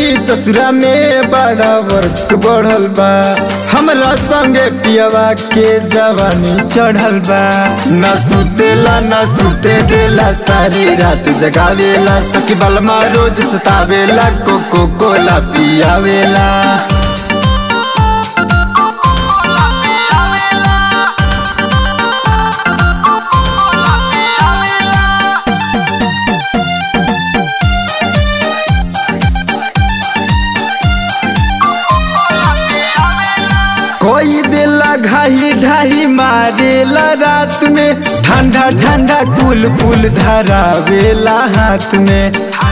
अनी ससुरा में बड़ा वर्क बढ़ल बा हमरा संगे पियवा के जवानी चढ़ल बा न सुतेला न सुते देला सारी रात जगावेला सखी बलमा रोज सतावेला कोको कोला पियावेला कोई दिला घाही ढाही मारेला रात में ठंडा ठंडा कुल कुल धरावेला हाथ में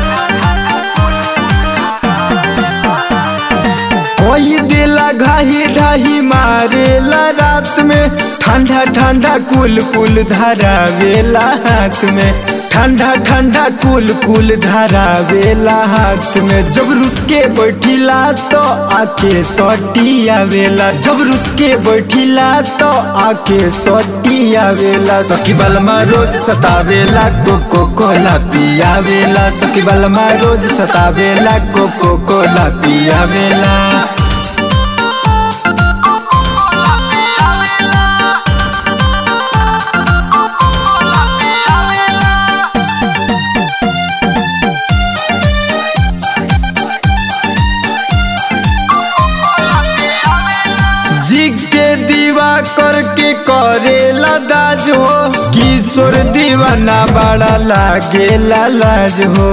कोई दिला घाही ढाही मारेला रात में ठंडा ठंडा कुल कुल धरावेला हाथ में ठंडा ठंडा कुल कुल धरावेला हाथ में जब रुस के बैठिला तो आके सटी आवेला जब रुस के बैठिला तो आके सटी आवेला सखी बलमा रोज सतावेला कोको कोला पियावेला सखी बलमा रोज सतावेला कोको कोला पियावेला जिग के दीवा करके करेला दाज हो किशोर दीवाना बड़ा लागेला लाज हो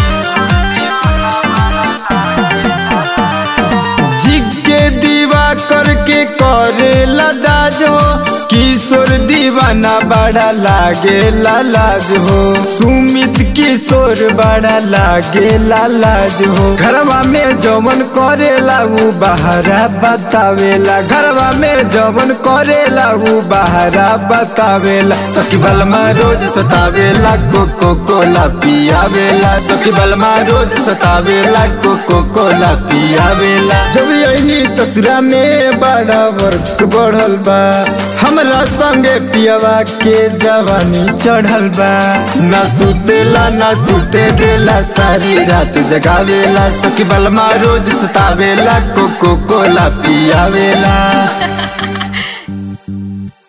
जिग के दीवा करके करेला दाज हो किशोर दीवाना बड़ा लागेला लाज हो सुमित किशोर बड़ा लागेला लाज हो घरवा में जवन करेला उ बहरा बतावेला घरवा में जवन करेला उ बहरा बतावेला सखी बलमा रोज सतावेला कोको कोला पियावेला सखी बलमा रोज सतावेला कोको कोला पियावेला जब यही ससुरा में बड़ा वर्क बढ़ल बा हमरा संगे पियवा के जवानी चढ़ल बा न सुतेला न सुते देला सारी रात जगावेला सखी बलमा रोज सतावेला कोको कोला पियावेला